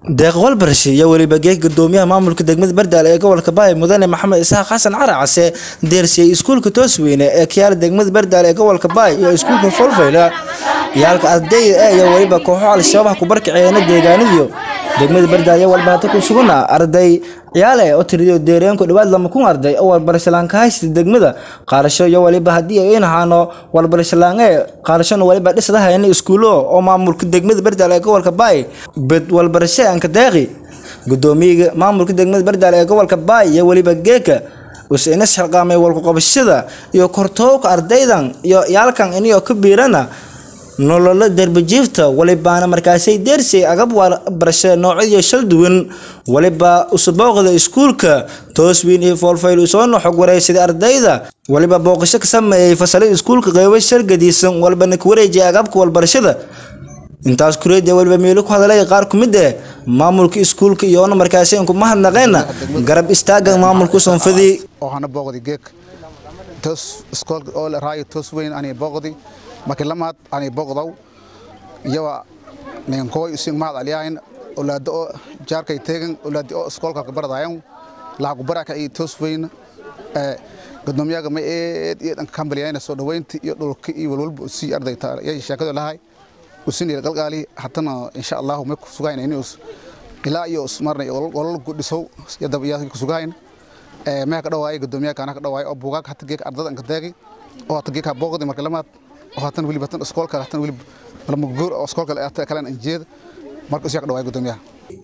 deeq walbarshi iyo weliba geeg gudoomiyaha maamulka degmada bardaale ee gobolka baay mudane maxamed isaaq xasan caracase deersiyey iskuulka toosweyne ee kiyaala degmada bardaale ee gobolka baay iyo iskuulka folfayla iyo halka ardayda e iyo weliba kooxo al-shabaab ku barkaceena deegaanadiyo degmada bardaale walba hata ku sugana arday ciyaale oo tiriyo deereenku dhawaad lama kun arday oo walbarashalaan ka haysta degmada qaarasho iyo waliba haddii ay inahaano walbarashalaan ee qaarashona waliba dhisdahayna iskuulo oo maamulka degmada bardaale ee gobolka baay bed walbarasho anka deeqi gudoomiyaga maamulka degmada bardaale ee gobolka baay iyo weliba geeka usiina xilqaamay walkuqabashada iyo kortoowka ardaydan iyo yaalkan iniyoo ka biirana nololo derbijiifta walibaana markaasay deersay agab barasho noocyadiyo shal duwan waliba usabooqda iskuulka tooswiin iyo foolfayl usoona xog wareysaday ardayda waliba booqasho ka sameeyey fasalada iskuulka qeybo shargadiisan walbana ka wareejiyay agabka walbarashada intaas kureed waliba meelo ku hadalay qaar ku mid eh maamulka iskuulka iyoona markaasi inku mahadnaqeena garab istaaga maamulka sonfadii waxaana booqday geeg toos iskoolka oo la raayo toos weyn ani booqday markii lamaad ani booqdaw iyawa ninkooy using mahad aliyahayn olaado oo jaarkay teegan olaadi oo iskoolka kabaradayan lahaku baraka iyo toos weyn gudoomiyaga ma eed iyo dhanka kambaliyayna soo dhaweynta iyo dhulka iyo walwalba usii arday yay sheekadu lahay usinil qalqaali hatana insha Allah ma ku sugayn inuu ilaa iyo marnay walal ku dhisow yadab iyo ku sugayn ee ma ka dhawaay gudoomiyaha kana ka dhawaay oo buugaag hatta geek ardada ka taagi oo hatta geek booqdi marka lamaad oo hatan wili batan iskoolka hatan wili lama goor oo iskoolka la kala injeed marka isii ka dhawaay gudoomiyaha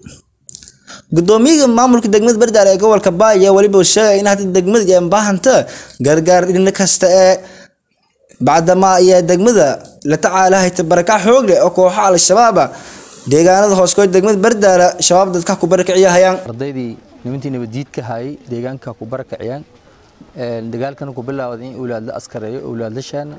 gudoomiyaha maamulka degmada bardaale ee gobolka baay ayaa waliba sheegay in hadda degmada ay baahanta gargaar dhinac kasta ee bacdama ayaa degmada la tacaalahayta barakac xoog leh oo kooxo al-shabaab deegaanada hooskood degmada bardaala shabaab dadka ku barakiciyahayaan ardaydii nimantii nabadiidka hayay deegaanka ku barakiciyaan dagaalkana ku bilaawday in awlaad la askareeyo awlaad la shaana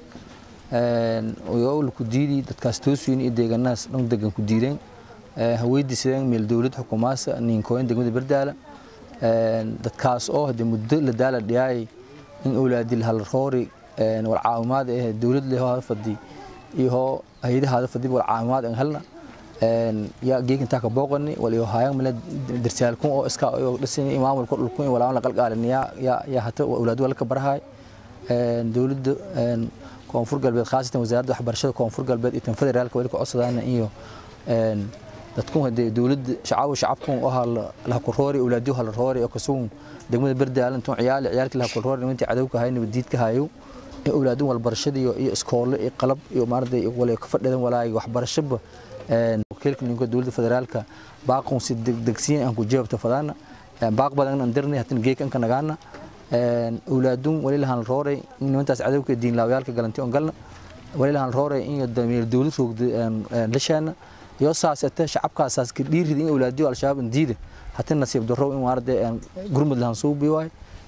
oo la ku diidi dadkaas toosweyn iyo deegaanahaas dhan degan ku diideen haweydiisadeen meel dowlad xukumaasa ninkooyin degmada bardaala dadkaas oo hadee muddo la daala dhiyaayay in awlaadii la halroori wal caawimaad ee dowlad leh hada fadi iyo hay'adaha hada fadi wal caawimaad aan helna ya geeg inta ka booqani wal iyo hayaan mala darsaalkun oo iska oo dhisin maamulka dhulkun wala la qalqaaliniya ya ya hata awlaad wala ka barahay dowladda koonfur galbeed khaasatan wasaaradda waxbarashada koonfur galbeed iyo tan federaalka wali ka codsadaan iyo dadkun hadee dowladda shacab shacabkun oo la ku roori awlaadiyo hal roori oo kasuun degmada bardaalan tun ciyaal ciyaalkii la ku roori intii cadawka hay nabadiidka hayo ee awlaadin walbarashadii iyo iskoole iyo qalab iyo maarday wala ka fadhidan walaay waxbarashaba een wakiilka ninka dowladda federaalka baaqon si degdegsiin aan ku jawaabta fadana baaq badan aan dirnay hatin geek aan ka nagaana een awlaadun wali lahan rooray in intaas cadawka diin laawayaalka galantii on galna wali lahan rooray in damiir dowlad roogda een lashana iyo saasata shacabkaas saas ka dhiirid in awlaadiyo al-shabaab diida hatin nasiib darro in waarday gurmud lahan soo biwaay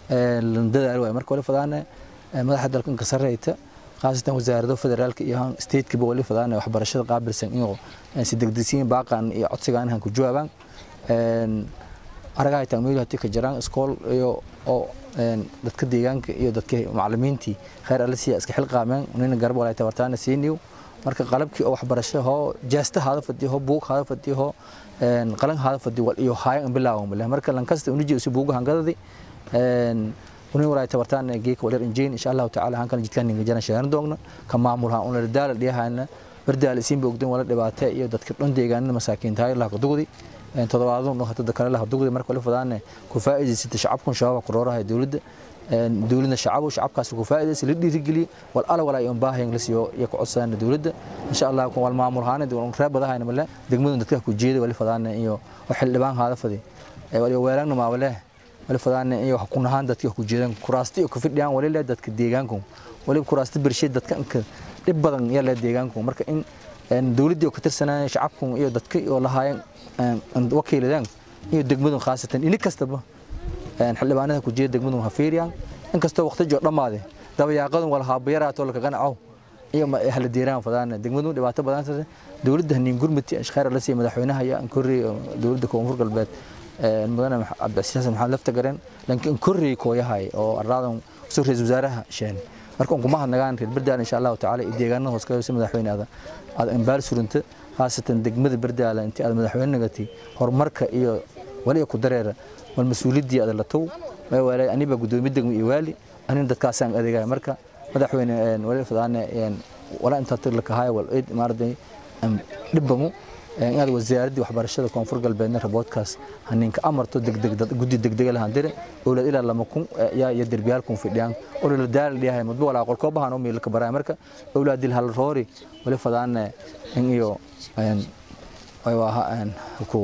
een dadaal way marka wali fadana madaxda dalkan ka sarreeyta khaasatan wasaaradda federaalka iyo state-ka wali fadana waxbarashada qaabilsan inuu si degdegsiin baaqan iyo codsigan han ku jawaabaan een aragahay taamil hati ka jiraan iskool iyo oo dadka deegaanka iyo dadka macallimiintii khayr alla siya iska xilqaameen inay garab walaay tabartaana siiniyo marka qalabkii oo waxbarasho hoo jeesta hada fadiyo buug hada fadiyo een qalan hada fadiyo iyo haayan bilaawan bale marka lan kasta unu jeeso buuga hangadadi een ونين وراي تبرتان جيك ولر إنجين إن شاء الله تعالى هنكن جتكن نجنا شهرن دوغنا كمامولها أون الدال اللي هانا بردال سين بوقدين ولا دبعتة iyo dadka dhan deegaanada masaakiinta ay la qodogdi in toddobaadun oo hada kale la qodogdi marka la fadaan ku faa'iideysta shacabkan shabaab qorooraha dawladda dawladna shacab shacabkaas ku faa'iideysta la dhiirigeli wal ala wala ay baahan la siiyo iyo ku codsan dawladda insha Allah kun wal maamul haana dawlad reebadaha male degmadu dadka ku jeeday wali fadaan iyo xildhibaan hada fadi wali weerarna ma walaah wali fadaan iyo wax ku nahaan dadka ku jeedan kuraasti iyo ku fidhiyaan wali leed dadka deegaanku wali kuraasti birshay dadka dib badan yaa leed deegaanku marka in dawladda ka tirsanaa shacabku iyo dadka oo lahaayeen wakiiladaan iyo degmadu khaasatan in kastaba xildhibaanada ku jeeda degmadu hafiiriyaan in kasta waqti joo dhamaade dabayaaqadan wala haabayaraato la qanaco iyo ma ahla deeraan fadaan degmadu dhibaato badan tahay dawladda nin gurmati ashkhar la sii madaxweynaha iyo ankori dawladda koonfur galbeed mudane cabdicasiis maxamed lafta garan laakiin korri kooyahay oo araadan soo ra'iisul wasaaraha sheen marka kuma hadnagaan reer bardaan insha Allah taala deegaanada hoos ka soo madaxweynaha aad ambaal surunta khaasatan degmada bardaala intii aad madaxweyne nagati horumarka iyo wali ku dareera wal mas-uuliyaddii aad la tow waalay aniba gudoomiye degmo iyo waali anin dadkaasaan adeegaya marka madaxweyne wali fadaane wala inta tir la kahay wal eed maarday dhibamu inaad wasaaradii waxbarashada koonfur galbeedna raboodkaas haninka amarto degdeg guddi degdeg lahaan dire owlad ilaa lama kun yaa iyo derbiyaal kun fidhiyaan oo la daal dhiyahay muddo walaa qolkoo bahan oo meel ka baraa marka owlaadil hal roori wali fadaane in iyo ay waa ku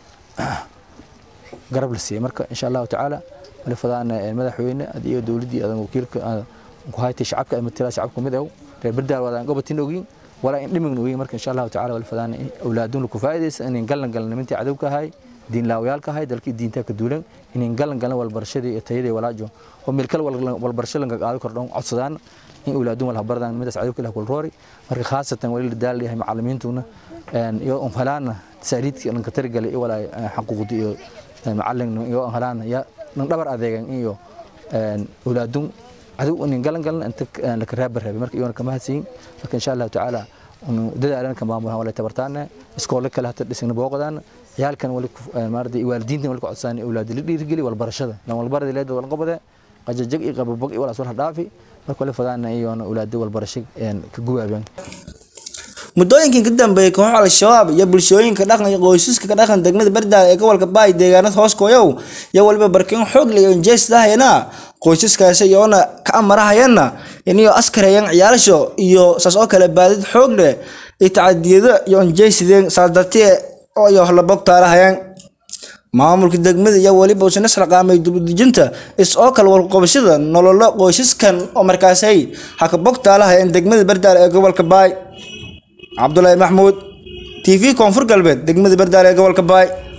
garab la siiyay marka insha Allah taala wali fadaane madaxweyne iyo dawladii adan wakiilka ku haytay shacabka ama tira shacabka mid ah reer bardaal wadaan gobatin ogin ولا إن دمجنا وين مركز إن شاء الله تعالى والفدان أولادون الكفايدس إن نقلن قلن من تعذب كهاي دين لاويال كهاي دلك دين تاك دولن إن نقلن قلن والبرشدي التيدي ولا جو هم الكل والبرشل لنك قاعد كردون عصدان إن أولادون والهبردان من تعذب كله كل روري مركز خاصة ولي الدال اللي هي معلمين تونا إن يوم فلان تساليد لنك ترجع لي ولا حقوق دي معلم يوم فلان يا نقدر أذيعن إيو أولادون عدو إن قلن قلن أنت لك رابر رابر مركز يوم كمان سين لكن إن شاء الله تعالى dadaalana ka maamulaha wala tabartaana iskoole kale hata dhisna booqdaan yaalkan wali maardi waalidiinta wali ku codsan awlaad la dhiirigeli wal barashada lan wal barada leed wal qabada qajajag iyo qababag iyo wala soo dhaafi marka wali fadaana iyo awlaad wal barasho ka guwaabaan muddooyinkii ka dambeeyay kooxo al-shabaab iyo bulshooyinka dhaqan iyo qoysaska ka dhaqan degmada bardaal ee gobolka baay deegaanada hoos kooyow iyo waliba barkin xoog leh oo jeestahayna qoysaskaasi iyoona ka amarahayana inay askareeyaan ciyaalasho iyo saas oo kale baadid xoog leh iyo tacadiyada iyo onjeysideen saas dartee oo iyo la bogtaalahayaan maamulka degmada iyo waliba usan isxilqaamay dibudejinta is oo kale walqabashada nololo qoysaskan oo markaasay ha ka bogtaalahayaan degmada bardaal ee gobolka baay cabdulaahi maxmuud t v koonfur galbeed degmada bardaal ee gobolka baay